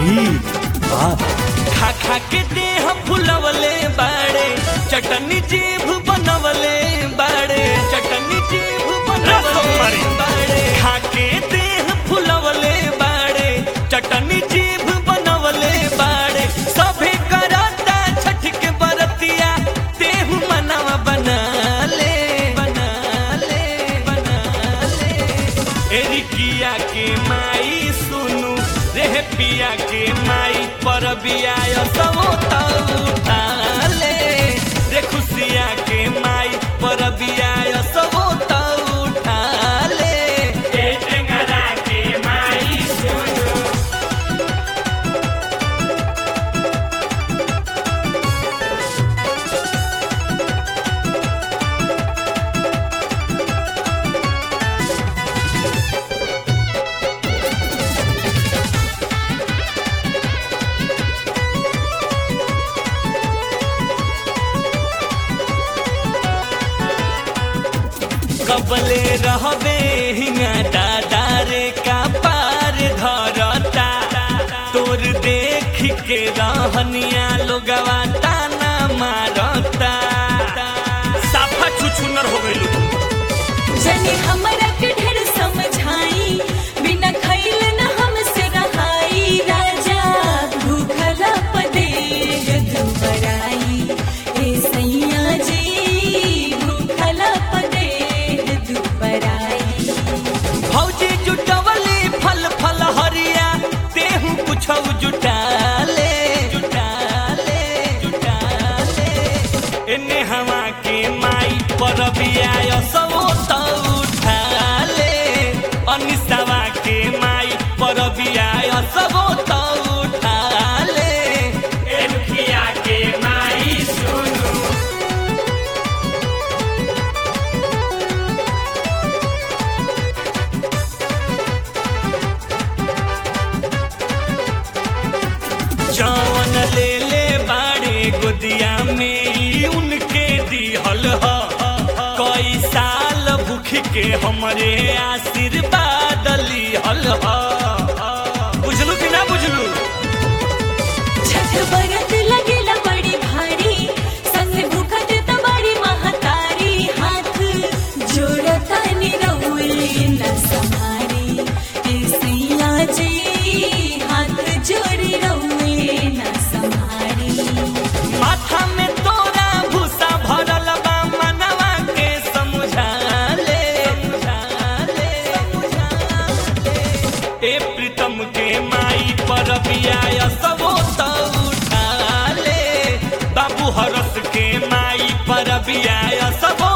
मीठ बाप खा खा के देह फुलवले बाड़े चटनी जीभ बनवले बाड़े चटनी जीभ बनवले बाड़े खा के देह फुलवले बाड़े चटनी जीभ बनवले बाड़े सभे करता छठ के बरतिया देहु मनवा बना ले बना ले बना ले एरिकिया के माई सुनु रे पिया के माई पर बियाय सबो त उठा ले रे खुशिया के माई पर बियाय सबो त उठा ले ए टेंगरा के माई सुनु कबले रहबे हिंगा दादा रे का पार धरता तोर देख के रहनिया लोगवा ताना मारता साफा छुछुनर हो गइलू जने हमरा के ढेर समझाई बिना खइल न हमसे रहाई राजा भूखला पदे दुबराई ए सैया जी भूखला पदे दुबराई भौजी जुटवली फल फल हरिया तेहू कुछ जुटा ले जुटा ले जुटा ले एने हवा के माई पर बियाय सबो त उठा ले अनिसवा के माई पर बियाय सबो त उठा ले एनखिया के माई सुनु जवन ले ले बाड़े गोदिया में ई उनके दिहल ह कई साल भूख के हमरे आशीर्वाद लिहल ह बुझलू कि ना बुझलू छठ बरत लगेला बड़ी भारी संग भूखत त बड़ी महतारी हाथ जोड़ता निरौले न संहारी ए सैया जी हाथ जोड़ी रौले न संहारी माथा में तोरा भूसा भरल बा मनवा के समझा ले समझा ले समझा ले ए प्रीतम के माई पर बियाय सबो त उठा ले बाबू हरस के माई पर बियाय सबो